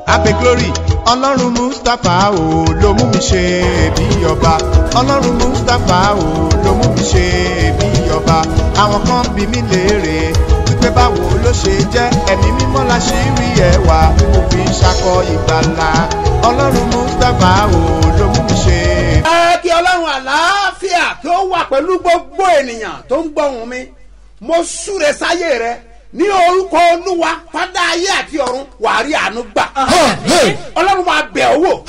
abe glory ọlọ́run mustapha o ló mú mi ṣe bí ọba ọlọ́run mustapha o ló mú mi ṣe bí ọba àwọn kan bí mi léèrè wípé báwo ló ṣe jẹ́ ẹ̀mí mímọ́ la ṣì rí ẹwà mo fi ń ṣakọ ìgbàlà ọlọ́run mustapha o ló mú mi ṣe. ẹ kí ọlọ́run àlàáfíà kí ó wà pẹ̀lú gbogbo ènìyàn tó ń gbọ́hùn mi mo súre sáyé rẹ ní orúkọ olúwa fádà ayé àti ọ̀run wàá rí àánú gbà ọlọ́run máa bẹ̀ ọ́ wò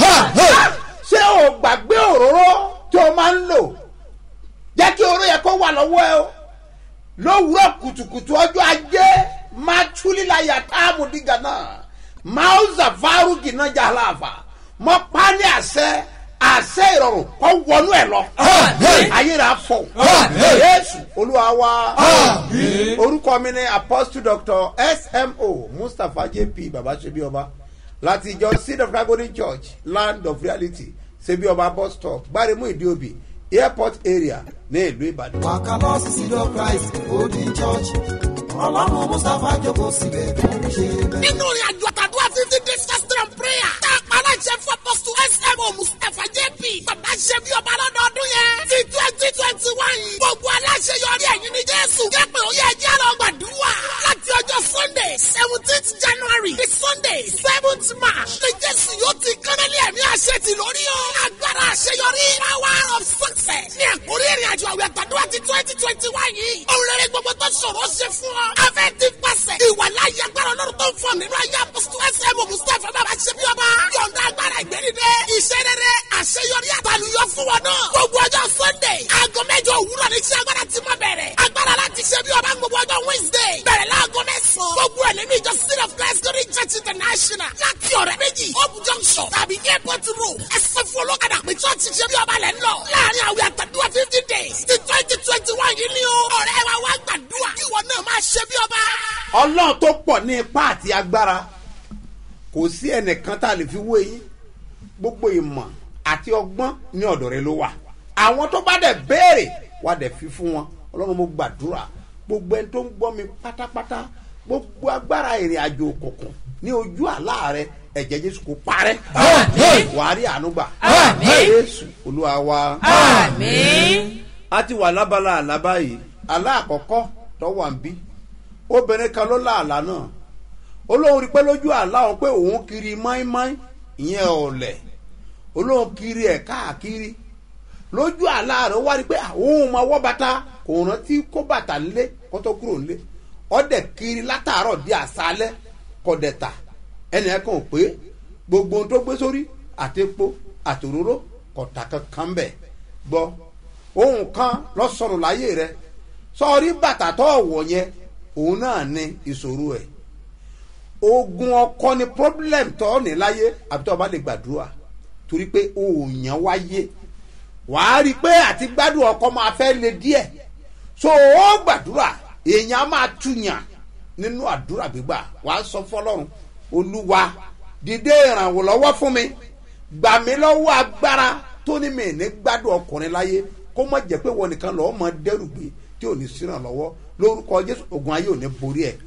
ṣé o gbàgbé òróró tí o máa ń lò jẹ́ kí oró yẹ kó wà lọ́wọ́ ẹ o lówùúrọ̀ kùtùkùtù ọjọ́ ajé máa túlílayà táàmù dìgà náà máa ń zàfárù gìnà jàlàfà mọ pálí àṣẹ àṣẹ ìrọ̀rùn kọ́ wọnú ẹ̀ lọ ayé rà fọ yéésù olúwa wa orúkọ mi ni apostle doctor smo mustapha jp baba ṣebi ọba láti ìjọ seed of dragoni church land of reality ṣebi ọba bus stop gbáremú ìdíòbí airport area ní ìlú ìbàdàn. wàkàlọ́ sí seed of christ golden church ọlọ́run mustapha jókòó síbẹ̀ tó ń ṣe bẹ́ẹ̀. nínú ìrìn àjò àtàdúrà fifty days fasting and prayer tá a pa aláṣẹ fún apọ́sù smo mustapha jp bàbá ṣe bí ọba lọ́dọọdún yẹn ti twenty twenty one gbogbo aláṣẹ yọrí ẹ̀yìn ní jésù jẹ́ pé ó yẹ ẹjẹ́ lọ gbàdúrà láti ọjọ́ sunday seventeenth january the sunday seventh march ní jésù yóò ti kánálí ẹ̀mí àṣẹ ti lórí o agbára àṣeyọrí power of success ní àkórí ìrìn àjò àwẹ̀ àtàdúrà ti twenty twenty one yìí òun rere gbogbo tó ṣòro ṣe fún ọ afẹ́ ti pàṣẹ ìwà láyé agbára ọlọ́run tó ń fọ nínú ayé apọ́sítù ẹsẹ̀ mọ̀ mustapha bàbá ṣe bí ọba yọ̀ǹda agbára ìgbẹ́nidẹ iṣẹ́ rere àṣeyọrí àtàlùyọ fún wọn náà gbogbo ọjọ́ sunday aago mẹ́jọ òwúrọ̀ ní iṣẹ́ agbára ti máa bẹ̀rẹ̀ agbára láti ṣe bí ọba gbogbo ọjọ́ wednesday bẹ̀rẹ̀ láago mẹ́sàn-án gbogbo ẹ̀ nínú ìjọ city of christ glory church international láti ọ̀rẹ́ méjì hope junction tàbí airport road ẹsẹ̀ fún olókàdá pé church ṣe bí ọba lẹ́ ń lọ láàrin àwẹ̀ àtàdúrà fifty days ti twenty twenty one yìí ni o ọ̀rẹ́ wa wá gbàdúrà kí ìwọ náà máa ṣe bí ọba. ọlọ́run tó pọ̀ ní ipá àti agbára kò sí ẹnìkan tá a lè fi wé yín gbogbo ìmọ̀ àti ọgbọ́n ní ọ̀dọ̀ rẹ ló wà àwọn tó bá dẹ̀ béèrè wà dẹ̀ fi fún wọn ọlọ́run mo gbàdúrà gbogbo ẹni tó ń gbọ́ mi pátápátá gbogbo agbára ìrìn àjò òkùnkùn ní ojú àlá rẹ ẹ̀jẹ̀ jésù kò parẹ́ wàá rí àánú gbà jésù olúwa wa a ti wà lábala àlá báyìí àlá àkọ́kọ́ tó wà ń bí obìnrin kan ló lá àlá náà olóhùn rí pé lójú àlá òun pé òun kiri máínmáín ìyẹn ọ̀lẹ̀ olóhùn kiri ẹ̀ káàkiri lójú àlá rẹ̀ ó wá rí pé òun máa wọ́ bàtà kò rántí kó bàtà lé kó tó kúrò lé ọ̀dẹ̀ kiri látàárọ̀ di àṣálẹ́ kọ̀dẹ̀ta ẹnì kan ò pé gbogbo ohun tó gbé sórí àtepo àtòróró kọ̀tà kankan bẹ̀ gbọ́ ohun kan lọ́sọ̀rọ̀ láyé rẹ̀ sọ́ọ́rí bàtà tó wọ̀ yẹn òun náà ní ìṣòro ẹ̀ ogun ọkọ ni problem tó ní láyé àbí tó o bá lè gbàdúrà torí pé òòyàn wáyé wàá rí i pé àti gbádùn ọkọ máa fẹ́ le díẹ̀ so ó gbàdúrà èèyàn á máa túyàn nínú àdúrà gbígbà wàá sọ fọlọ́run olúwa dìde ìrànwọ́ lọ́wọ́ fún mi gbà mí lọ́wọ́ agbára tó ní mi ní gbádùn ọkùnrin láyé kó má jẹ́ pé wọn nìkan lọ́wọ́ máa dẹ́rù gbé tí ò ní síràn lọ́wọ́ lórúkọ jésù ogun ayé ò ní borí ẹ̀.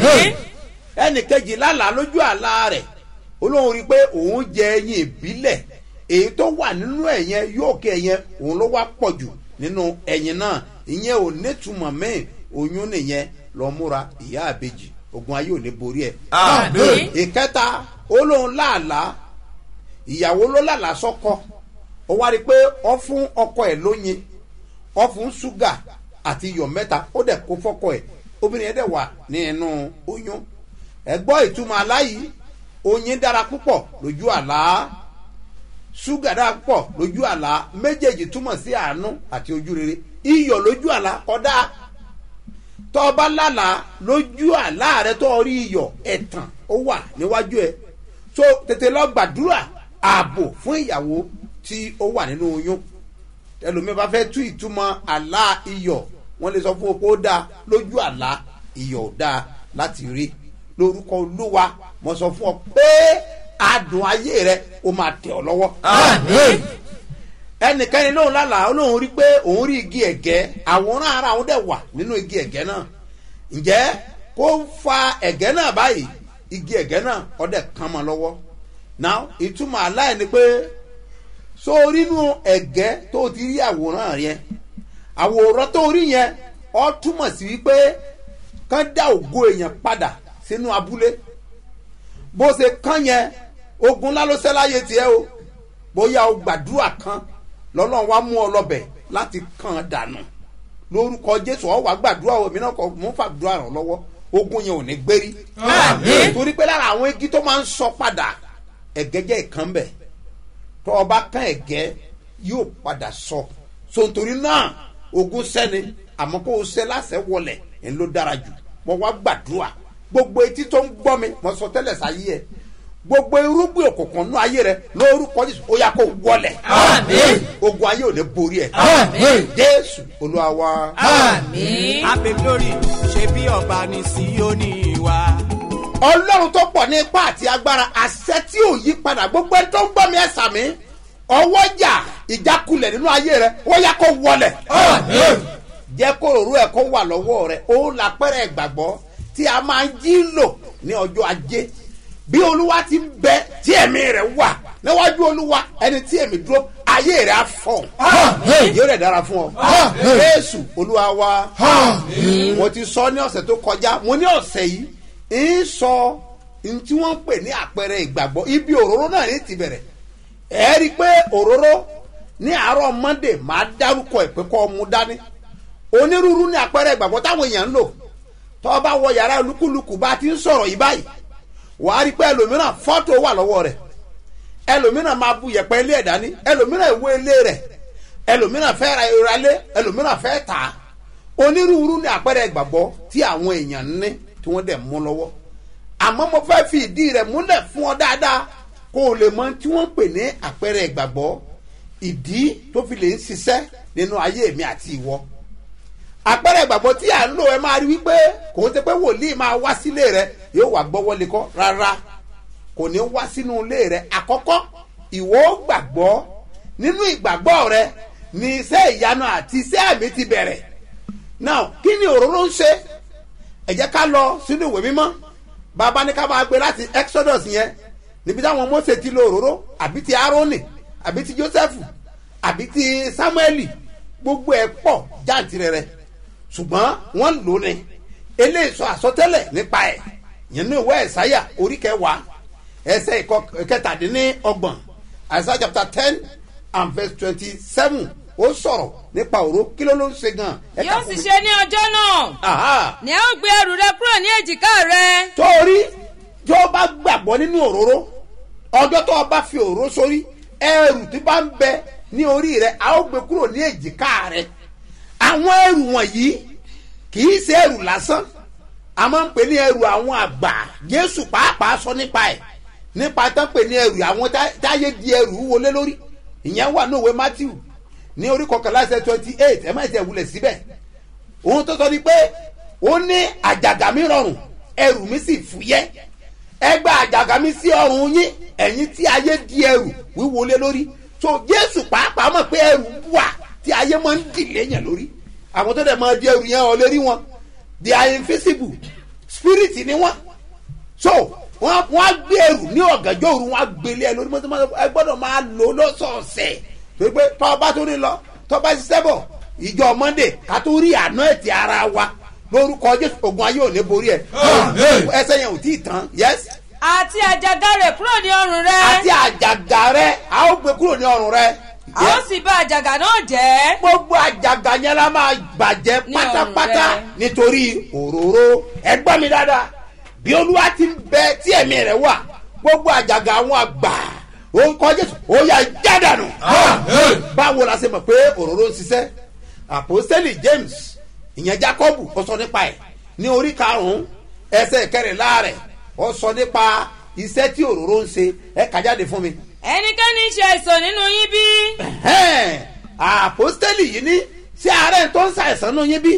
ẹnì kejì lálàá lójú àlá rẹ̀ olóhùn rí i pé òun jẹ ẹyin ìbílẹ̀ èyí tó wà nínú ẹ̀yẹn yóò kẹ́ ẹ̀yẹn òun ló wá pọ̀ jù nínú ẹ̀yìn náà ìyẹn ò nítumọ̀ mẹ́rin oyún nìyẹn lọ múra ìyá àbejì ogun ayé ò ní borí ẹ̀. ìkẹta olóhùn láàlá ìyàwó ló lálàá sọ́kọ ó wá rí i pé ọ fún ọkọ ẹ̀ lóyin ọ fún ṣúgà àti iyọ̀ mẹ́ta ó dẹ̀ kó fọ́kọ ẹ̀ obìnrin yẹn dẹ̀ wà nínú oyún ẹ gbọ́ ìtumọ̀ aláyìí oyin dára púpọ̀ lójú àlá ṣúgà dára púpọ̀ lójú àlá méjèèjì túmọ̀ sí àánú àti ojú rere iyọ̀ lójú àlá kọ́dá tọ́ba lálà lójú àlá rẹ tó rí iyọ̀ ẹ̀tàn ó wà níwájú ẹ so tètè lọ gbàdúrà ààbò fún ìyàwó tí ó wà nínú oyún ẹlòmíì bá fẹ́ tú ìtumọ̀ àlá iyọ̀ wọ́n lè sọ fún opó dáa lójú àlá iyọ̀ ò dáa láti rí lórúkọ olúwa mo sọ fún ọ pé adùn ayé rẹ ó máa tẹ̀ ọ́ lọ́wọ́. ẹnìkanì lóun lálàá lóun rí pé òun rí igi ẹ̀gẹ́ àwòrán ara òun dẹ̀ wà nínú igi ẹ̀gẹ́ náà ǹjẹ́ kó fa ẹ̀gẹ́ náà báyìí igi ẹ̀gẹ́ náà ọ̀dẹ̀ kan mọ́ lọ́wọ́ now ìtumọ̀ aláì ni pé sórí inú ẹ̀gẹ́ tó ti rí àwòrán yẹn àwòrán tó rí yẹn ọ túmọ̀ sí wípé kán dá ògo èèyàn padà sínú abúlé bó ṣe kán yẹn ogun ńlá ló ṣẹ́ láyé tiẹ̀ o bóyá o gbàdúrà kan lọ́nà wa mú ọ lọ́bẹ̀ láti kàn án dànù lórúkọ jésù ọ wà gbàdúrà o èmi náà kọ mú fàdúrà ràn lọ́wọ́ ogun yẹn ò ní gbérí Àmín. torí pé lára àwọn igi tó máa ń sọ padà ẹ̀gẹ́ jẹ́ ìkan bẹ̀ tó o bá kán ẹ̀gẹ́ yóò padà sọ so nítorí náà ogun sẹ́ni àmọ́ kó o sẹ́ lásẹ̀ wọlẹ̀ ẹ̀ ló dára jù mo wá gbàdúrà gbogbo etí tó ń gbọ́ mi mo sọ tẹ́lẹ̀ sáyé ẹ̀ gbogbo irúgbìn òkùnkùn nú ayé rẹ lórúkọ jésù ó yà kó wọlẹ̀ Àmín. ogun ayé ò ní borí ẹ̀ Àmín. jésù olúwa wa. Àmín. Happy glory ṣe bí ọba ní Síónì wa. ọlọ́run tó pọ̀ ní ipá àti agbára àṣẹ tí ò yí padà gbogbo ẹni tó ń gbọ́ mi ẹ̀ sàmí ọwọ́ jà ìjákulẹ̀ nínú ayé rẹ ó yá kó wọlẹ̀ Àmín. jẹ́ kó òru ẹ̀ kó wà lọ́wọ́ rẹ ó lápẹ́rẹ́ ìgbàgbọ́ tí a máa ń jí lò ní ọjọ́ ajé bí olúwa ti ń bẹ tí ẹ̀mí rẹ̀ wà níwájú olúwa ẹni tí ẹ̀mí dúró ayé rẹ̀ á fọ̀ Àmín. yóò rẹ̀ dára fún ọ Àmín. jésù olúwa wa Àmín. mo ti sọ ní ọ̀sẹ̀ tó kọjá mo ní ọ̀sẹ̀ yìí ń sọ ní tí wọ́n ń pè ní àpẹẹrẹ ìgbàgbọ́ ibi òróró náà ní ti bẹ̀rẹ̀ ẹ rí i pé òróró ní àárọ̀ monday máa dárúkọ ẹ̀ pé kọ́ ọ mú dání onírúurú ní àpẹẹrẹ ìgbàgbọ́ táwọn èèyàn ń lò tọ́ ọ bá wọ yàrá olúkúlùkù bá ti ń sọ̀rọ̀ yìí báyìí wàá rí i pé ẹlòmíràn fọ́tò wà lọ́wọ́ rẹ̀ ẹlòmíràn máa bu yẹ̀pẹ̀ ilé ẹ̀ dání ẹlòmíràn ìwé ilé rẹ̀ ẹlòmíràn fẹ́ ra ìrọ̀lẹ́ ẹlòmíràn fẹ́ tà á onírúurú ní àpẹẹrẹ ìgbàgbọ́ tí àwọn èèyàn ń ní tí wọ́n dẹ̀ mú lọ́wọ́ àmọ́ mo fẹ́ fi ìdí rẹ̀ múlẹ̀ fún ọ dáadáa kó o lè mọ tí wọ́n ń pè ní àpẹẹrẹ ìgbàgbọ́ ìdí tó fi lè ń ṣiṣẹ́ nínú ayé mi àti ìwọ àpẹẹrẹ ìgbàgbọ́ tí à ń lò ẹ máa rí wípé kò ń ṣe pé wòlíì máa wá sílé rẹ yóò wá gbọ́wọ́ lé kọ́ rárá kò ní wá sínú ilé rẹ àkọ́kọ́ ìwọ ó gbàgbọ́ nínú ìgbàgbọ́ rẹ ní iṣẹ́ ìyanu àti iṣẹ́ àmì ti bẹ̀rẹ̀ now kí ni òróró ń ṣe ẹ jẹ́ ká lọ sínú ìwé mímọ́ bàbá ní ká máa gbé láti exodus yẹn níbi táwọn mose ti lo òróró àbí ti aaroni àbí ti joseph àbí ti samueli gbogbo ẹ̀ pọ̀ jáǹtirẹrẹ ṣùgbọ́n wọ́n lò ní eléyìí sọ àsọtẹ́lẹ̀ nípa ẹ̀ yẹn ní ìwé ẹ̀sáyà orí kẹwàá ẹsẹ̀ ìkọ- ìkẹtàdínní ọgbọ̀n àìsàn chapter ten and verse twenty seven ó sọ̀rọ̀ nípa òró kí ló ló ń ṣe gan. ẹ kà yóò fún sì mi. ṣe ní ọjọ́ náà Aha ní ẹ ó gbé ẹrù rẹ kúrò ní èjìká rẹ torí tí ó bá gbàgbọ́ nínú òróró ọjọ́ tó o bá fi òróró sórí ẹrù tí bá ń bẹ ní orí rẹ a ó gbé kúrò ní èjìká rẹ àwọn ẹrù wọ̀nyí kì í ṣe ẹrù lásán a máa ń pè ní ẹrù àwọn àgbà jésù pàápàá sọ nípa ẹ̀ nípa tán pè ní ẹrù àwọn tá- táyé di ẹrù wọlé lórí ìyẹn wà ní òwe matthew ní orí kọkànlá ẹsẹ twenty eight ẹ má ṣe wulẹ̀ síbẹ̀ ohun tó sọ ni pé ó ní àjàgà mi rọrùn ẹrù mi sì fúyẹ́ ẹ gba àjàgà mi sí ọrùn yín ẹ̀yin tí ayé di ẹrù wíwọlé lórí so jésù pàápàá mọ̀ pé ẹrù wà tí ayé máa ń dìlé yẹn lórí àwọn tó dẹ̀ máa di ẹrù yẹn ọ̀ lè rí wọn they are invisible spirit ni wọn so wọn wọn á gbé ẹrù ní ọ̀gànjọ́ òru wọn á gbélé ẹ lórí mọ́tò ẹ gbọ́dọ̀ máa lò ó lọ́sọ̀ọ̀sẹ̀ torí pé tọ́ba tó ní lọ tọ́ba ṣiṣẹ́ bọ̀ ìjọ monday ká tó rí àná ẹ̀ ti ara wa lórúkọ jésù ogun ayé ò ní borí ẹ Àmín. ẹsẹ yẹn ò tí ì tán yes àti àjàgà rẹ kúrò ní ọrùn rẹ àti àjàgà rẹ a ó gbé kúrò ní ọrùn rẹ a ó sì bá àjàgà náà jẹ́ gbogbo àjàgà yẹn la máa bàjẹ́ Ní ọrùn pátápátá rẹ. nítorí òróró ẹ gbọ́ mi dáadáa bí olúwa ti ń bẹ tí ẹ̀mí rẹ̀ wà gbogbo àjàgà àwọn àgbà orúkọ jésù ó yà jádànù Àmín. báwo la ṣe mọ̀ pé òróró ń ṣiṣẹ́ àpòstẹ́lì james ìyẹn jacob ó sọ nípa ẹ̀ ní orí karùn-ún ẹsẹ̀ kẹrìnlá rẹ̀ ó sọ nípa iṣẹ́ tí òróró ń ṣe ẹ kà jáde fún mi ẹnikẹ́ni ṣe àìsàn nínú yín bí ẹ̀hẹ́n, àpòstẹ́lì yìí ní ṣé àárẹ̀ tó ń ṣàìsàn nù yín bí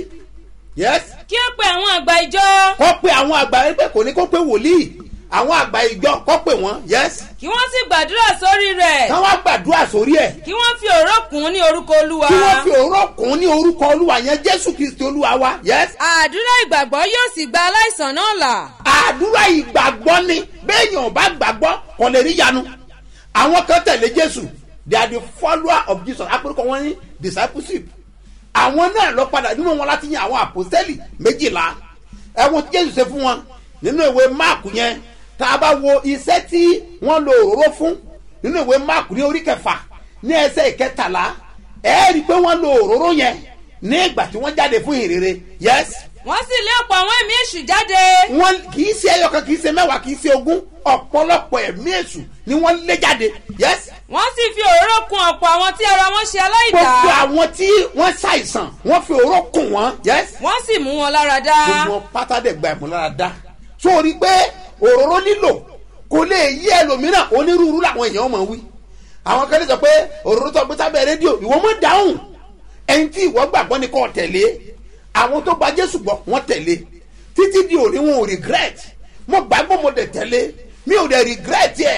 yes kí ó pe àwọn àgbà ìjọ kọ́ pé àwọn àgbà ẹgbẹ́ kò ní kó pé wòlíì àwọn àgbà ìjọ kọ́ pé wọ́n yes kí wọ́n sì gbàdúrà sórí rẹ̀ kí wọ́n gbàdúrà sórí ẹ̀ kí wọ́n fi òró kùn ún ní orúkọ olúwa kí wọ́n fi òró kùn ní orúkọ olúwa yẹn jésù kristi olúwa wa yes àdúrà ìgbàgbọ́ yóò sì gba aláìsàn náà là àdúrà ìgbàgbọ́ ni béèyàn ò bá gbàgbọ́ kò lè rí yanu àwọn kan tẹ̀lé jésù they are the follower of jesus apẹ̀rẹ̀kọ wọn ní discipleship àwọn náà lọ padà nínú wọn láti yan àwọn àpòsẹ́lì méjìlá ẹ̀wọ̀n tí jésù ṣe fún wọn nínú ìwé máàkù yẹn tá a bá wo iṣẹ́ tí wọ́n lo òróró fún nínú ìwé máàkù ní orí kẹfà ní ẹsẹ̀ ìkẹtàlá ẹ rí i pé wọ́n lo òróró yẹn ní ìgbà tí wọ́n jáde fún ìrere yes wọ́n sì lé ọ̀pọ̀ àwọn ẹ̀mí èṣù jáde. wọ́n kì í ṣe ẹyọkan kì í ṣe mẹ́wàá kì í ṣe ogún ọ̀pọ̀lọpọ̀ ẹ̀mí èṣù ni wọ́n lé jáde yes wọ́n sì fi òróró kun ọ̀pọ̀ àwọn tí ara wọn ṣe aláìdá. gbogbo àwọn tí wọ́n ṣàìsàn wọ́n fi òró kùn wọ́n yes wọ́n sì mú wọn lára dá. gbogbo pátá dẹ̀ gba ìmúláradá sórí pé òróró lílò kò lè yí ẹlòmíràn onírúurú làwọn èèyàn mọ̀ wí àwọn kan lè sọ pé òróró tó gbé sábẹ́ rédíò ìwọ mọ̀ dáhùn ẹni tí ìwọ gbàgbọ́ ni kò tẹ̀lé àwọn tó gba jésù gbọ́ wọ́n tẹ̀lé títí di òní wọn ò regret mo gbàgbọ́ mo dẹ̀ tẹ̀lé mi ò dẹ̀ regret yẹ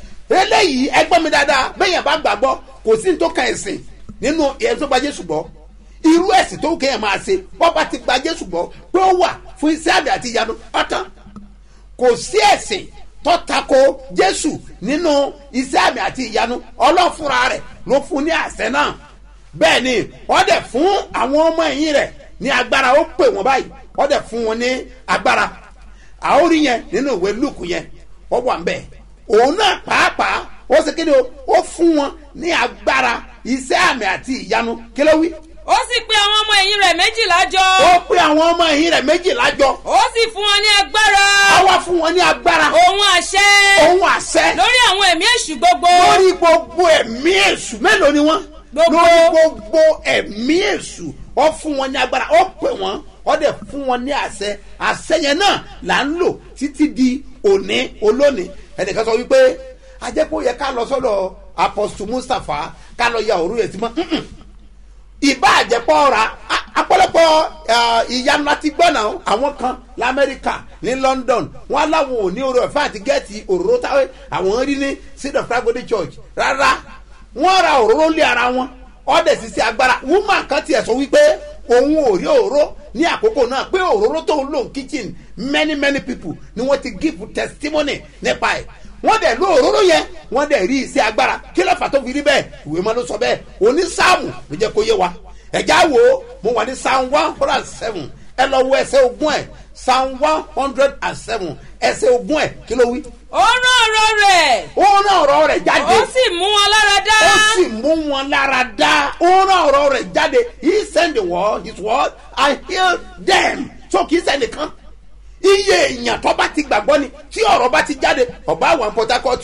eléyìí ẹgbọ́n mi dáadáa bẹ́yẹn bá gbàgbọ́ kò sí ní tó ka ẹ̀sìn nínú ẹ̀sìn tó gba jésù gbọ́ irú ẹ̀sìn tó kéèyàn máa ṣe bọ́ bá ti gba jésù gbọ́ pé ó wà fún iṣẹ́ àmì àti ìyanu ọ̀tán kò sí ẹ̀sìn tó tako jésù nínú iṣẹ́ àmì àti ìyanu ọlọ́fúnra rẹ̀ ló fún ní àṣẹ náà bẹ́ẹ̀ ni wọ́n dẹ̀ fún àwọn ọmọ ẹ̀yìn rẹ̀ ní agbára ó pè wọ́n báyìí wọ́n dẹ̀ fún wọn ní agbára àórí yẹn nínú ìwé lùkù yẹn wọ́n wà ń bẹ̀ òun náà pàápàá ó ṣe kéde o ó fún wọn ní agbára iṣẹ́ àmì àti ìyanu kí ló wí ó sì pe àwọn ọmọ ẹ̀yìn rẹ̀ méjìlá jọ. ó pé àwọn ọmọ ẹ̀yìn rẹ̀ méjìlá jọ ó sì fún wọn ní agbára. á wá fún wọn ní agbára òun àṣẹ. òun àṣẹ lórí àwọn ẹ̀mí èṣù gbogbo. lórí gbogbo ẹ̀mí èṣù mélòó ni wọ́n Gbogbo. lórí gbogbo ẹ̀mí èṣù ó fún wọn ní agbára ó pè wọ́n ó dẹ̀ fún wọn ní àṣẹ àṣẹ yẹn náà là ń lò títí di òní olónìí ẹnìkan sọ wípé ajẹ́pọ̀ yẹ ká lọ sọ́dọ̀ apostle mustapha ká lọ ya òru yẹn ti mọ́ Mm-mm. ìbá àjẹpọ̀ ọ̀ra a- apọ̀lọpọ̀ ah, ìyanu láti gbọ́ náà àwọn kan lamẹ́ríkà ní london wọn aláwọn ò ní orí ọ̀fẹ́ àti gẹ́ẹ̀tì òróró táwọn àwọn rí ní seed of tragedy church rárá wọ́n ra òróró lé ara wọn ọ̀dẹ̀ sì sí agbára woman kan tiẹ̀ sọ wípé òun ò rí òróró ní àkókò náà pé òróró tó ń lò ní kitchen many many people ni wọ́n ti give testimony nípa ẹ̀ wọ́n dẹ̀ ló òróró yẹn wọ́n dẹ̀ rí iṣẹ́ agbára kí ló fà tó fi rí bẹ́ẹ̀ ìwé máa ló sọ bẹ́ẹ̀ òní sáàmù ló jẹ́ kó yé wa ẹ̀já wo mo wà ní psalm one hundred and seven ẹ lọ wo ẹsẹ̀ ogún ẹ̀ psalm one hundred and seven ẹsẹ̀ ogún ẹ̀ kí ló wí. ó rán ọ̀rọ̀ rẹ̀. ó rán ọ̀rọ̀ rẹ̀ jáde ó sì mú wọn lára dá. ó sì mú wọn lára dá ó rán ọ̀rọ̀ rẹ̀ jáde he send the word his word and heal them so kì í sẹ́ni kan iye èèyàn tó bá ti gbàgbọ́ ni tí ọ̀rọ̀ bá ti jáde ọba wà ní port harcourt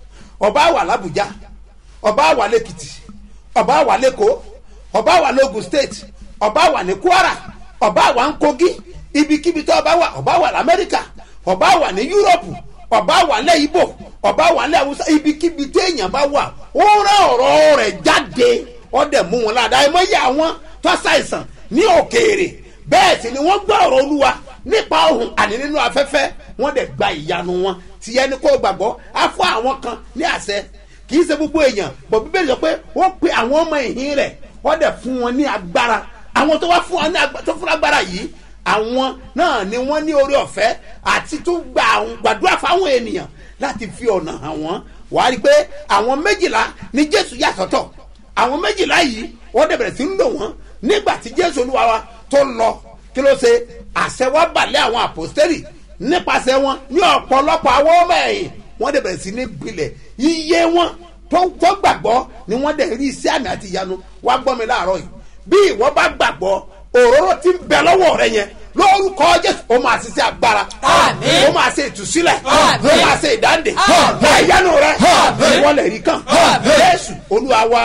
ọba wà làbújá ọba wà lẹ́kìtì ọba wà lẹ́kọ̀ọ́ ọba wà lógun state ọba wà ní kwara ọba wà ní kogi ibikíbi tó ọba wà ọba wà lamẹ́ríkà ọba wà ní yúròpù ọba wà lẹ́ ibo ọba wà lẹ́ awusa ibikíbi téèyàn bá wà ó rán ọ̀rọ̀ rẹ̀ jáde ọ̀dẹ̀ mú wọn ládàá ẹ̀ mọ́ yẹ àwọn tó ṣàìsàn ní òkèèrè bẹ́ẹ̀ sì ni wọ́n gbọ́ ọ̀rọ̀ olúwa nípa ohun àní nínú afẹ́fẹ́ wọ́n dẹ̀ gba ìyanu wọn tí ẹni kó gbàgbọ́ á fún àwọn kan ní àṣẹ kì í ṣe gbogbo èèyàn bọ̀ bíbélì sọ pé wọ́n pe àwọn ọmọ ìhín rẹ̀ wọ́n dẹ̀ fún wọn ní agbára àwọn tó wá fún wọn ní agbára tó fún agbára yìí àwọn náà ni wọ́n ní orí ọ̀fẹ́ àti tó gba àwọn gbàdúrà fáwọn ènìyàn láti fi ọ̀nà hàn wọ́n wàá rí i pé àwọn méjìlá ni jésù yà sọ́tọ̀ àwọn méjìlá yìí wọ́n dẹ̀ bẹ̀rẹ̀ sí ń lò wọ́n nígbà tí jésù olúwa wa tó lọ kí ló ṣe àṣẹ wa balẹ̀ àwọn àpòstẹ́lì nípasẹ̀ wọn ní ọ̀pọ̀lọpọ̀ àwọn ọmọ ẹ̀yìn wọ́n dẹ̀ bẹ̀rẹ̀ sí ní gbilẹ̀ iye wọn tó tó gbàgbọ́ ni wọ́n dẹ̀ rí iṣẹ́ àmì àti ìyanu wá gbọ́ mi láàárọ̀ yìí bí ìwọ bá gbàgbọ́ òróró ti ń bẹ lọ́wọ́ rẹ yẹn lórúkọ jésù ó máa ṣiṣẹ́ agbára Àmín. ó máa ṣe ìtúsílẹ̀ Àmín. ó máa ṣe ìdáǹdè Àmín. ìyanu rẹ Àmín. wọ́n lè rí kàn Àmín. jésù olúwa wa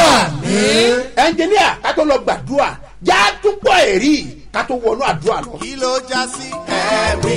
Àmín. ẹnjìníà ká tó lọ gbàdúrà já túbọ̀ èrí ká tó wọnú àdúrà lọ. kí ló já sí ẹ̀rí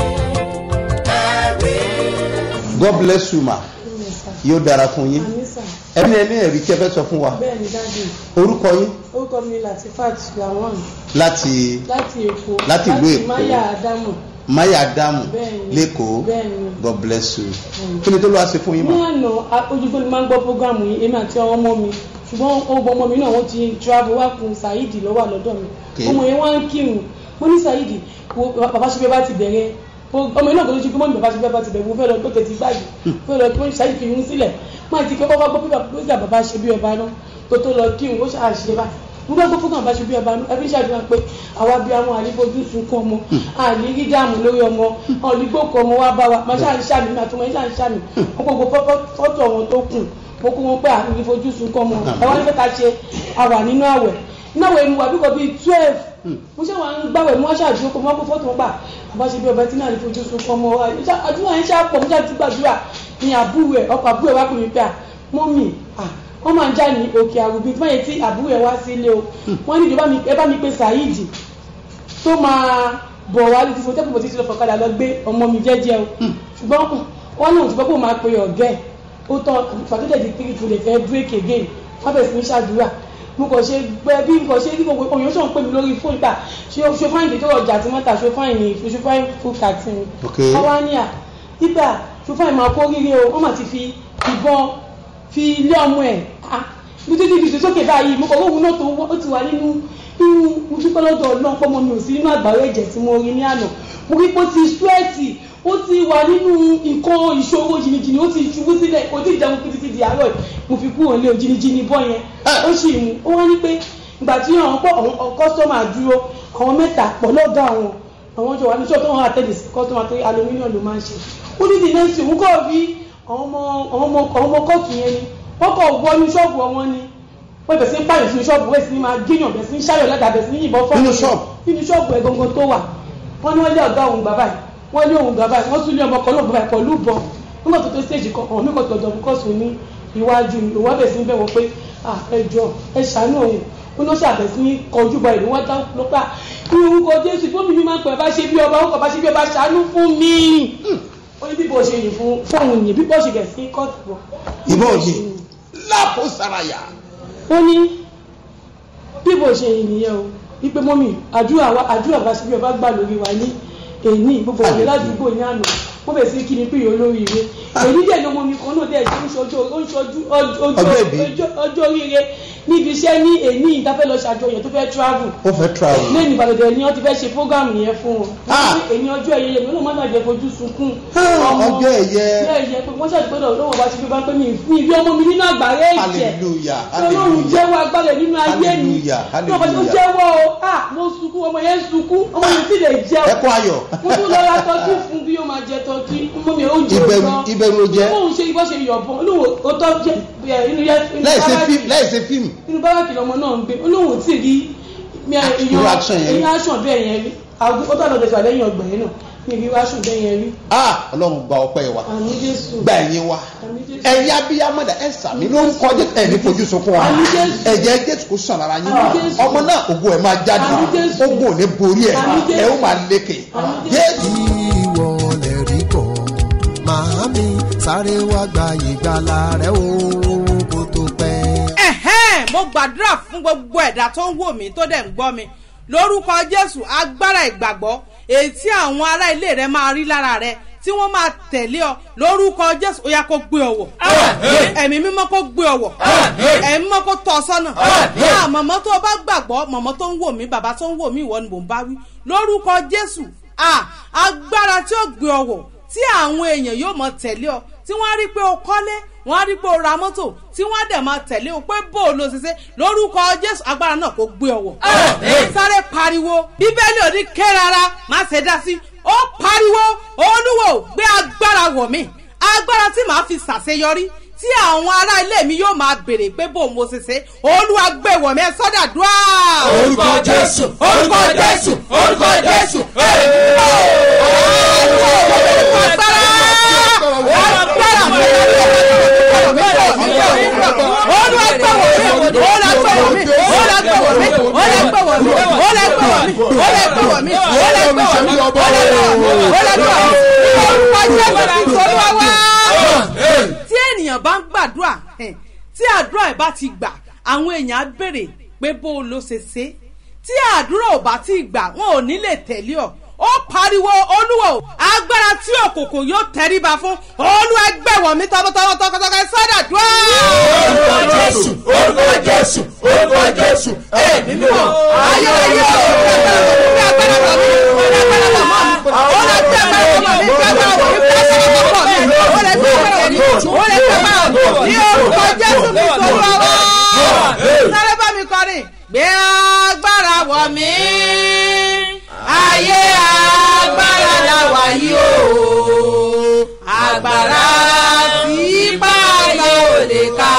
ẹ̀rí. god bless you ma yóò dára fún yín Anisa, ẹni ẹni ẹ̀rí tí ẹ fẹ́ sọ fún wa bẹ́ẹ̀ ni dájú. orúkọ yín Orúkọ mi Latifat Lawan láti láti Èkó. Láti ìlú Èkó. Maya Adamu. maya adamu Bẹ́ẹ̀ni. lẹ́kọ̀ọ́ Bẹ́ẹ̀ni. god bless you kí ni tó lọ́wọ́ ṣe fún yín Ní ma àná, a- ojúgbó ni máa ń gbọ́ prógámù yìí, èmi àti ọmọ mi. Ṣùgbọ́n ọgbọ́n ọmọ mi náà wọ́n ti travel wá kun Saheed lọ́wọ́ lọ́dọ̀ mi. Okay. Ọmọ yẹn wá ń kírun. Mo ní Saheed, wo bàbá ṣe bí ẹ bá ti bẹ̀rẹ̀ ọmọ iná tó ló ṣe pé mọ́mí bàbá ṣe bẹ́ẹ̀ bá ti bẹ̀ mo fẹ́ lọ tó tẹ̀sí gbáyìí fẹ́ lọ kí wọ́n ṣáà fi mú sílẹ̀ máa ti kọ́kọ́ gbọ́ pé bàbá bàbá ṣe bí ọba náà tó tó lọ kí òun ó ṣáà ṣe bá mo bá gbọ́ fún bàbá ṣe bí ọba náà ẹbí ṣàdúrà pé àwa bí àwọn àlífojú sunkún ọmọ àní rí dáàmú lórí ọmọ ọ̀lígbòkọ ọmọ wa bá wa máa ṣáà ń ṣàmì máa tún máa ṣáà ń ṣàmì wọn gbogbo fọ́tò wọn tó kù mo kó wọn pé àlífojú sunkún ọmọ ẹ wá ní pé ká ṣe àwà nínú àwẹ̀ nínú àwẹ̀ mu wà bí kò bíi twelve mo ṣe wọn gbàwẹ̀ mo wá ṣàdúró kó mọ́ kó fọ́tò wọn gbà bàbá ṣe bí ọba tí náà ní fojú sunkún ọmọ wa àdúrà yẹn ṣàpọ̀ mo ṣàtúntò gbàdúrà ní àbúrò ẹ̀ ọkọ̀ àbúrò ẹ̀ wá pè mí pé à mọ́mì à wọ́n máa ń já ní òkè àrùbí tí wọ́n yẹ tí àbúrò ẹ̀ wá sí ilé o wọ́n ní ìjọba ẹ bá mi pé Saheed tó máa bọ̀ wá ní fífo tẹ́kùn bó ti ti lọ fọ̀kadà lọ gbé ọmọ mi jẹ́jẹ́ o ṣùgbọ́n wọ́n náà ti gbọ́ pé ó máa pe ọ̀gẹ́ ó tán fàtúndẹ̀ di three two lè fẹ́ break again wọ́n bẹ̀rẹ̀ sí ní ṣàdúrà mo kàn ṣe gbẹ bí nǹkan ṣe bí gbogbo òyìnbó ṣàn pè mí lórí fóònù gbà ṣe ṣe fáìnì tó ọjà tí wọ́n tà ṣe fáìnì ṣe fáìnì fún kàtí mi. wọ́n wá ní à nígbà ṣe fáìnì máa kó rírí o wọ́n máa ti fi ìbọn fi ilé ọmọ ẹ̀ bí títí fi sókè báyìí mo kàn wọ́n òun náà tó ó ti wà nínú nínú mo dúpẹ́ lọ́dọ̀ ọlọ́run pọ́nmọ mi ò sí nínú àgbáwé ẹ̀jẹ̀ tí mo rí ní àná mo rí pé ó ti súwẹ́ẹ̀tì ó ti wà nínú nǹkan ìṣòro jìnnìjìnnì ó ti ṣubú sílẹ̀ kò tí ì jẹun títí di àárọ̀ mo fi kúrò nílé jìnnìjìnnì bọ́ yẹn ó sì mú ó wá ní pé ìgbà tí àwọn pọ̀ àwọn kọ́sọ́mà dúró àwọn mẹ́ta pọ̀ lọ́gà àwọn àwọn jọ wà ní ṣọ́ọ̀tún àwọn àtẹ̀lẹ̀ sí kọ́sọ́mà tó aluminium ló máa ń ṣe ó ní the next òun kọ́ rí àwọn ọmọ kóòtù yẹn ni wọ́n kọ̀ wọ inú ṣọ́ọ̀bù wọn ni wọ́n bẹ̀ sí ń pààyàn sínú ṣọ́ọ̀bù wẹ̀ sí ní máa géèyàn bẹ̀ sí ń ṣáyọ̀ lẹ́dà bẹ̀ sí ní yìnbọn fọ́ọ̀mù Nínú ṣọ́ọ̀bù? nínú ṣọ́ọ̀bù ẹ̀ gangan tó wà wọ́n ní wọ́n lé ọ̀gá òun bàbá yìí wọ́n lé òun bàbá yìí wọ́n tún lé ọmọ kan náà bàbá yìí pẹ̀lú ìbọn nígbà tó tó stage kan ọ̀hún nígbà tó dọ̀ bùkọ́sù ní iwájú ni òun wá bẹ̀ sí ń bẹ̀ wọ́n pé ẹ jọ ẹ ṣàánú òun ó ló ṣàbẹ̀ sí ní kọjú bọ ìlú wọn dán ló pa ní orúkọ Jésù fún mi máa ń pè bá ṣe bí ọba orúkọ bá ṣe bí ọba ṣàánú fún mi ó ní bíbọ̀ ṣe yìí fún fóun yìí bíbọ̀ ṣe bẹ̀ sí kọ́ọ̀tù bọ̀ ìbọn yìí lápò saraya. ó ní bíbò ṣe ènìyàn o wípé mọ́mì àdúrà wa àdúrà bá síbi ọba gbà lórí wa ní èní gbogbo òye ládùúgbò ní àná wọ́n bẹ̀ sí kí ni pé olórí ire èyí dẹ̀ lọ́mọ mi kan náà dẹ̀ ṣe ń ṣojú ó ń ṣojú Ọjọ́ ìbí. ọjọ́ oríire níbi iṣẹ́ ní èní ìdáfẹ́ lọ ṣàjọyọ̀ tó fẹ́ travel ó fẹ́ travel. lẹ́yìn ìbàdàn ni wọ́n ti fẹ́ ṣe program yẹn fún wọn Ah. èyí ọjọ́ ẹ̀yẹ mi ló má bàjẹ́ fojú sunkún Ah, ọmọ ọjọ́ ẹ̀yẹ. ọjọ́ ẹ̀yẹ pé wọ́n ṣàdúgbò lọ́wọ́ bá ti fi bá pé mi mi ìbí ọmọ mi nínú àgbáyé ìjẹ́ hallelujah ọlọ́run hallelujah. jẹ́wọ́ agbára nínú ayé mi Hallelujah, ní ọba tí ó hallelujah. jẹ́wọ́ o ah mo sunkún ọmọ yẹn sunkún ọmọ yẹn sì lè jẹun ẹkún ayọ̀. mo tún lọ ra tọ́jú fún bí ó máa jẹ tọ́jú ọmọ mi ò jẹ ìbẹ̀rù ìbẹ̀rù ló jẹ́ bóun ṣe ibọ́ ṣe yọ̀bọ̀n olóhùn ó tọ́ jẹ ẹ, inú yẹ inú láì ṣe báràkì- fíìmù láì ṣe fíìmù. inú báràkì lọmọ náà ń gbé olóhùn tí rí mi à- Irú action yẹn rí. èèyàn action bẹ́ẹ̀ yẹn rí àgùn ó tọ́ lọ́dọ̀ sọ lẹ́yìn ọgbà yẹn náà mi rí action bẹ́ẹ̀ yẹn rí ah ọlọ́run gba ọpẹ́ wa àmì Jésù gba ẹ̀yìn wa àmì Jésù ẹ̀yin abiyamọ̀dà ẹ̀ sàmì ló ń kọjá ẹ̀mí fojú sunkún wa Àmín Jésù. ẹ̀jẹ̀ jésù kò sàn lára yín Àmín Jésù. ọmọ náà ògo ẹ̀ máa jáde Àmín Jésù. ogun ò ní borí ẹ̀ Àmín Jésù. ẹ̀ ó máa lékè Àmín jésù. ìwọ lè rí kọ́ màámi sáré wá gba ìgbàlà rẹ o kó tó pẹ́. ẹ̀hẹ́n mo gbàdúrà fún gbogbo ẹ̀dá tó ń wò mí tó dẹ̀ ń gbọ́ mi lórúkọ jésù agbára ìgbàgbọ́ èyí tí àwọn ará ilé rẹ máa rí lára rẹ tí wọ́n máa tẹ̀lé ọ lórúkọ jésù ó yá kó gbé ọ wọ̀ ẹ̀mí mímọ́ kó gbé ọ wọ̀ ẹ̀mí mímọ́ kó tọ́ ọ sọ́nà náà mọ̀mọ́ tó o bá gbàgbọ́ mọ̀mọ́ tó ń wò mí bàbá tó ń wò mí ìwọ ni mò ń bá wí lórúkọ jésù ah, agbára tí ó gbé ọ wọ̀ tí àwọn èèyàn yóò mọ tẹ̀lé ọ tí wọ́n á rí pé o kọ́lé wọ́n á rí pé o ra mọ́tò tí wọ́n á dẹ̀ máa tẹ̀lé o pé bó o lo ṣiṣẹ́ lórúkọ jésù agbára náà kò gbé ọwọ́. sáré pariwo bíbélì òní ké rárá má ṣe dá sí ó pariwo olúwo gbé agbára wọ̀ mí agbára tí màá fi ṣàṣeyọrí tí àwọn ará ilé mi yóò máa béèrè pé bó mo ṣe ṣe olúwa gbé wọ̀ mí ẹ sọ́dà dúrà. orúkọ jésù orúkọ jésù orúkọ jésù. tí ènìyàn bá ń gbàdúrà eh, tí àdúrà ẹ̀ bá ti gbà àwọn èèyàn á béèrè pé bó o ló ṣe ṣe tí àdúrà ò bá ti gbà wọn ò ní lè tẹ̀lé ọ ó pariwo olúwo agbára tí òkùnkùn yóò tẹríba fún olúwa gbẹ̀wọ̀ mi tọmọtọmọ tọkọtọkọ ẹ sọ́dà dúró. orúkọ jésù orúkọ jésù orúkọ jésù. ẹ̀mí mímọ́ ayé ayé o bí agbára bọ̀ mí bí agbára bọ̀ mọ́ mi ó lọ sí agbára bọ̀ mọ́ ayé agbára la wà yìí o agbára tí ipá ayé ò lè ká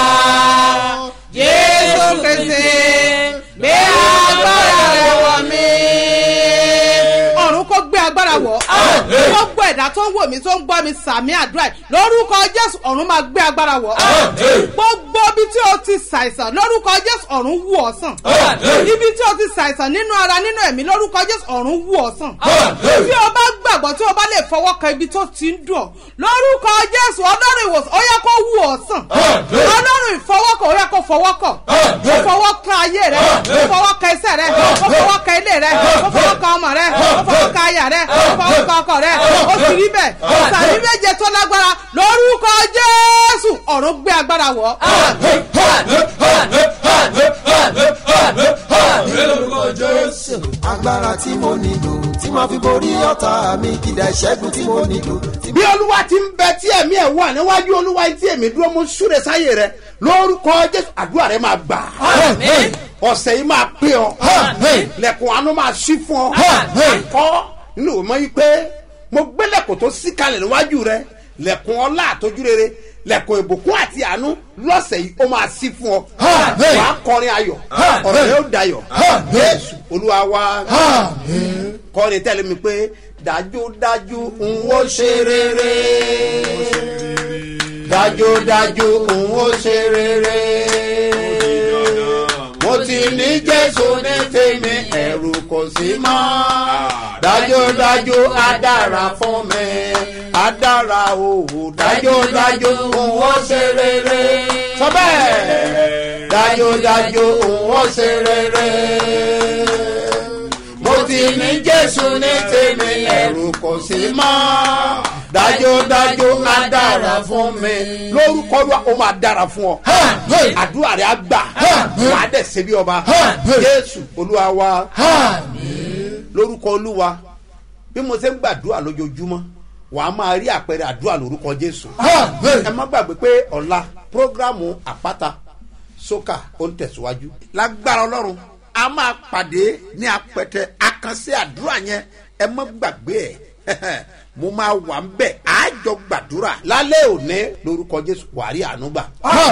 jésù pèsè gbé agbára rẹ wọ̀ mí. ọ̀run kò gbé agbára wọ̀ gbogbo ẹ̀dá tó ń wò mí tó ń gbọ́ mi sàmì àdúrà yìí lórúkọ jésù ọ̀run máa gbé agbára wọ̀ gbogbo ibi tí o ti ṣàìsàn lórúkọ jésù ọ̀run wù ọ́ sàn ibi tí o ti ṣàìsàn nínú ara nínú ẹ̀mí lórúkọ jésù ọ̀run wù ọ́ sàn tí o bá gbàgbọ́ tí o bá lè fọwọ́ kan ibi tó ti ń dùn ọ́ lórúkọ jésù ọlọ́run ìwòsàn ó yẹ kó wù ọ́ sàn ọlọ́run ìfọwọ́kọ̀ ó yẹ kó fọwọ́kọ̀ ó fọwọ́ kan ayé rẹ ó fọwọ́ kan iṣẹ́ rẹ ó fọwọ́ kan ilé rẹ ó fọwọ́ kan ọmọ rẹ ó fọwọ́ kan aya rẹ ó fọwọ́ kan ọkọ rẹ ó sì rí bẹ́ẹ̀ sàmì méje tó lágbára lórúkọ jésù ọ̀run gbé agbára wọ̀ agbára tí mo nílò tí màá fi borí ọ̀tá mi kìdá ìṣẹ́gun tí mo nílò. tí bí olúwa ti ń bẹ tí ẹ̀mí ẹ̀ wà níwájú olúwa tí èmi dúró mú súre sáyé rẹ lórúkọ jésù àdúrà rẹ máa gbà ọ̀sẹ̀ yìí máa pé ọ lẹ́kùn àánú máa ṣí fún ọ kọ́ nínú ìwé mọ́ yìí pé mo gbé lẹ́kùn tó sí kalẹ̀ níwájú rẹ lẹ́kùn ọlá àtọ́jú rere lẹ́kùn ìbùkún àti àánú lọ́sẹ̀ yìí ó máa ṣí fún ọ wàá kọrin ayọ̀ ọ̀rọ̀ yóò dayọ̀ jésù olúwa wa kọrin tẹ́lẹ̀ mi pé dájúdájú n ó ṣe rere dájúdájú n ó ṣe rere mo ti ní jésù ní tèmi ẹ̀rù kò sí mọ́ dájúdájú á dára fún mi á dára òwò dájúdájú n ó ṣe rere sọ bẹ́ẹ̀ dájúdájú n ó ṣe rere mo ti ní jésù ní tèmi ẹ̀rù kò sí mọ́ dájúdájú á dára fún mi lórúkọ wa ó máa dára fún ọ àdúrà rẹ á gbà wàá dẹ̀ ṣe bí ọba jésù olúwa wa lórúkọ olúwa bí mo ṣe ń gbàdúrà lójoojúmọ́ wàá máa rí àpẹẹrẹ àdúrà lórúkọ jésù ẹ má gbàgbé pé ọ̀la prógrámù àpáta sókà ó ń tẹ̀síwájú lágbára ọlọ́run a máa pàdé ní apẹtẹ àkànṣe àdúrà yẹn ẹ má gbàgbé ẹ mo máa wà ń bẹ̀ àjọ gbàdúrà lálẹ́ òní lórúkọ jésù wàrí àánú gbà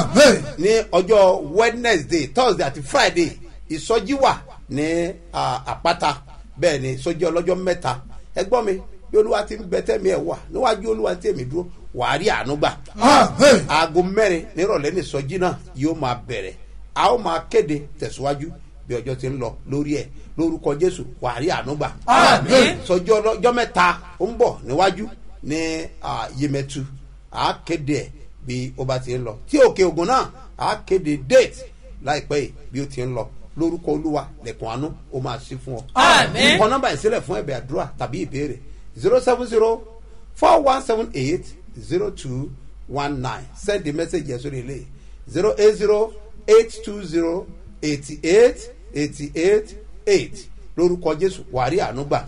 ní ọjọ́ wednesday thursday àti friday ìsọjí wà ní ah, àpáta bẹ́ẹ̀ ni ìsọjí ọlọ́jọ́ mẹ́ta ẹ gbọ́ mi bí olúwa ti ń bẹ tẹ́mi ẹ̀ wà níwájú olúwa tí èmi dúró wàá rí àánú gbà. aago mẹ́rin nírọ̀lẹ́ ní ìsọjí náà yóò máa bẹ̀rẹ̀ a ó máa kéde tẹ̀síwájú bí ọjọ́ ti ń lọ lórí ẹ̀ lórúkọ jésù wàá rí àánú gbà. ìsọjí ọlọ́jọ́ mẹ́ta ó ń bọ̀ níwájú ní ah, yemẹtu a kéde ẹ̀ bí ó bá ti ń lọ tí òkè ògùn náà a kéde date láìpẹ́ yìí bí ó ti ń lọ lórúkọ olúwa lẹ̀kùn àánú ó máa ṣí fún ọ. Àmín. kọ nọ́mbà ìsílẹ̀ fún ẹ̀bẹ̀ àdúrà tàbí ìbéèrè zero seven zero four one seven eight zero two one nine send the message yẹn sórí ilé zero eight zero eight two zero eighty eight eighty eight eight lórúkọ jésù wàrí àánú gbà.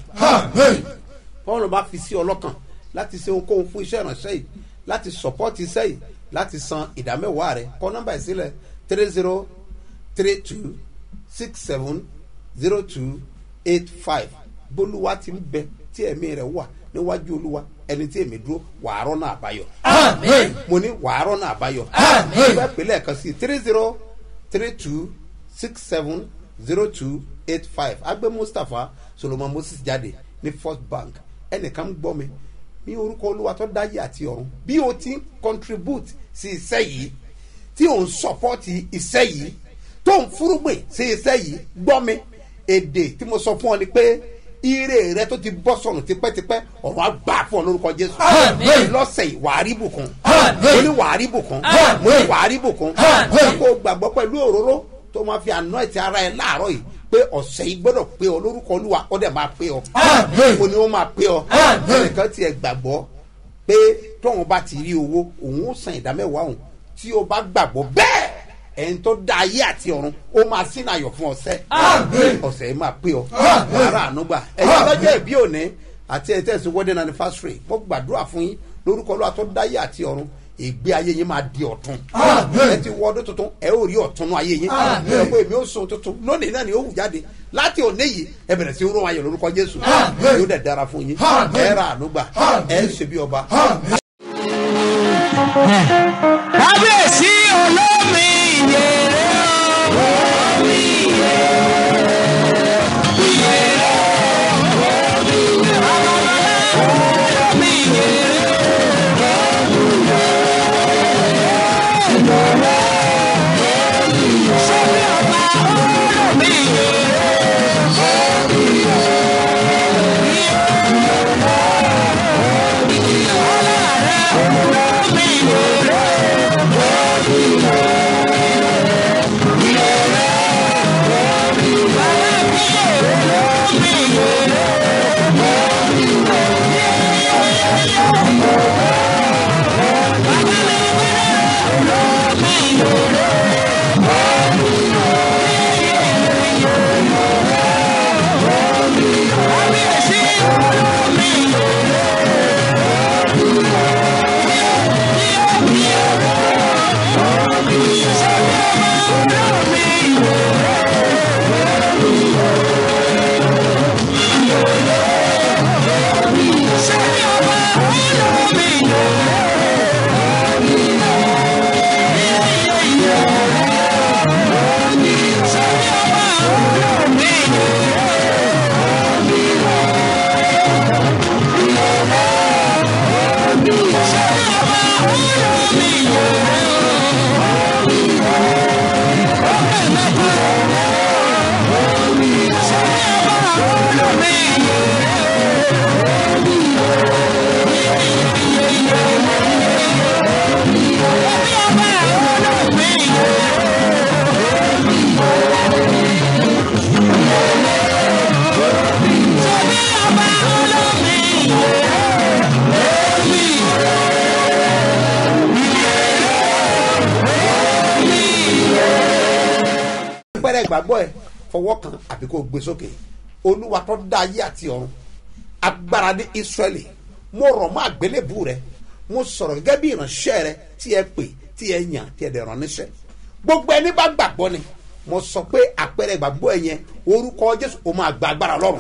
fọwọ́n bá fi sí ọlọ́kàn láti ṣe ohunkóhun fún iṣẹ́ ìránṣẹ́ yìí láti sọ̀pọ́tì iṣẹ́ yìí láti san ìdámẹ́wàá rẹ̀ kọ nọ́mbà ìsílẹ̀ three zero three two six seven zero two eight five bólúwa ti ń bẹ tí ẹ̀mí rẹ̀ wà níwájú olúwa ẹni tí èmi dúró wàárọ̀ náà àbáyọ. mo ní wàárọ̀ náà àbáyọ. mo fẹ́ pè lẹ́ẹ̀kan sí three zero three two six seven zero two eight five agbé mustapha solomon moses jáde ní first bank ẹnìkan ń gbọ́ mi ní orúkọ olúwa tó dáyé àti ọ̀run bí o ti ń contribute sí iṣẹ́ yìí tí o ń support iṣẹ́ yìí tó ń fúrúgbìn sí iṣẹ́ yìí gbọ́ mi èdè tí mo sọ fún ọ ni pé ire rẹ tó ti bọ́ sọnù tipẹ́tipẹ́ ọ̀rọ̀ àgbà fún ọ lórúkọ jésù lọ́sẹ̀ yìí wàá rí bùkún mo ní wàá rí bùkún mo ní wàá rí bùkún kó o gbàgbọ́ pẹ̀lú òróró tó máa fi àná ẹ̀tì ara ẹ̀ láàárọ̀ yìí pé ọ̀sẹ̀ yìí gbọ́dọ̀ pé ọ lórúkọ olúwa ó dẹ̀ máa pé ọ mo ní ó máa pé ọ ẹnìkan tiẹ̀ gbàgbọ́ pé tóun bá ti rí owó òun ó san ìdámẹ́wàá òun tí o bá gbàgbọ́ bẹ́ẹ̀ ẹni tó dá ayé àti ọ̀run ó máa sínú ayọ̀ fún ọ̀sẹ̀ ọ̀sẹ̀ yìí máa pé ọ wàrà ànúgbà ẹ̀yin ọlọ́jọ́ ìbí òní àti ẹ̀ tẹ̀sí wedding anniversary mo gbàdúrà fún yín lórúkọ olúwa tó dá ayé àti ọ̀run ìgbé ayé yín máa di ọ̀tun ẹ ti wọ ọdún tuntun ẹ ó rí ọ̀tun nú ayé yín ẹ pé èmi ó sun tuntun lónìí náà ni ó wù jáde láti òní yìí ẹ bẹ̀rẹ̀ sí rún ayọ̀ lórúkọ jésù Àmín. yóò dẹ̀ dára fún yín Àmín. ẹ ra ànúgbà ẹ ṣe bí ọba. kábíyèsí olómi ìyèrè olómi ìyèrè olómi ìyèrè sọ́bí ọba olómi ìyèrè olómi ìyèrè. pẹ́rẹ́ ìgbàgbọ́ ẹ fọwọ́ kan àbí kò gbé sókè olúwa tó dá ayé àti ọ̀run agbára ní israẹli mo rọ̀ mọ́ àgbélébù rẹ mo sọ̀rọ̀ gẹ́gẹ́ bí ìránṣẹ́ rẹ tí ẹ pè tí ẹ yàn tí ẹ dẹ̀ rán níṣẹ́ gbogbo ẹni bá gbàgbọ́ ni mo sọ pé àpẹẹrẹ ìgbàgbọ́ ẹ yẹn orúkọ jésù ó máa gba agbára lọ́rùn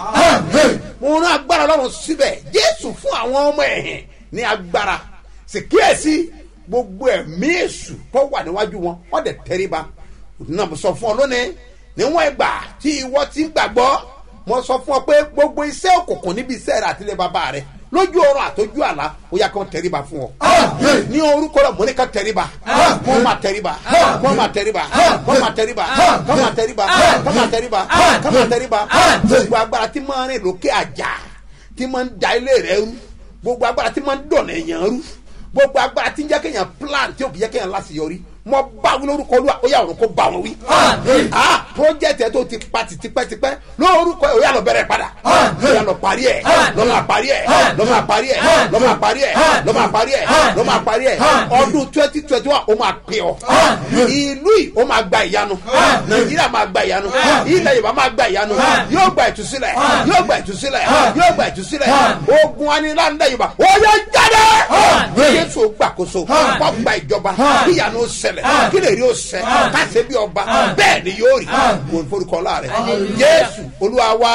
mo rán agbára lọ́rùn síbẹ̀ jésù fún àwọn ọmọ ẹ̀hìn ní agbára sì kíyèsí gbogbo ẹ̀mí èṣù tó wà níwájú wọn wọ́n dẹ̀ tẹríba náà mo sọ fún ọ lónìí níwọ̀n ìgbà tí ìwọ ti ń gbàgbọ́ mo sọ fún ọ pé gbogbo iṣẹ́ òkùnkùn níbi iṣẹ́ rẹ àtìlẹ́ bàbá rẹ lójú ọrọ̀ àtọ́jú àlá ó yà kàn tẹríba fún ọ. ní orúkọ rẹ mo ní ká tẹríba kó máa tẹríba kó máa tẹríba kó máa tẹríba kó máa tẹríba kó máa tẹríba kó máa tẹríba gbogbo agbára tí máa rìn lókè àjà tí máa ń da ilé rẹ rú gbogbo agbára tí máa ń dọ̀nà èèyàn rú gbogbo agbára tí ń jẹ́ kéèyàn plan tí ò kì í jẹ́ kéèyàn láṣeyọrí mo bá wí lórúkọ olúwa ó yà ọ̀run kó bá wọn wí. ah project ẹ tó ti pa ti tipẹ́tipẹ́ lórúkọ ẹ ó yà lọ bẹ̀rẹ̀ padà ó yà lọ parí ẹ lọ máa parí ẹ lọ máa parí ẹ lọ máa parí ẹ lọ máa parí ẹ lọ máa parí ẹ ọdún twenty twenty one ó máa pè ọ ìlú yìí ó máa gba ìyanu nàìjíríà máa gba ìyanu ilẹ̀ yorùbá máa gba ìyanu yóò gba ìtúsílẹ̀ yóò gba ìtúsílẹ̀ yóò gba ìtúsílẹ̀ ogun anilanda yorùbá ó yẹ jáde jésù gbàkóso wọ́n gba ìjọba kíyanu ṣẹlẹ̀ kí lè rí o ṣẹ káṣe bí ọba bẹ́ẹ̀ ni yóò rí kò forúkọ láàrẹ jésù olúwa wa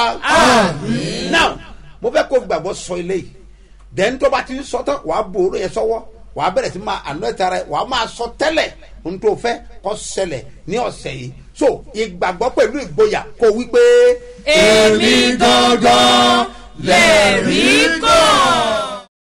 now mo fẹ́ kó gbàgbọ́ sọ eléyìí dẹ́n tó bá ti ń sọ tán wàá bo oró yẹn sọ́wọ́ wàá bẹ̀rẹ̀ sí máa àná ẹ̀ta rẹ wàá máa sọ tẹ́lẹ̀ ohun tó fẹ́ kọ́ ṣẹlẹ̀ ní ọ̀sẹ̀ yìí so ìgbàgbọ́ pẹ̀lú ìgboyà kó wí pé. èmi gangan lè rí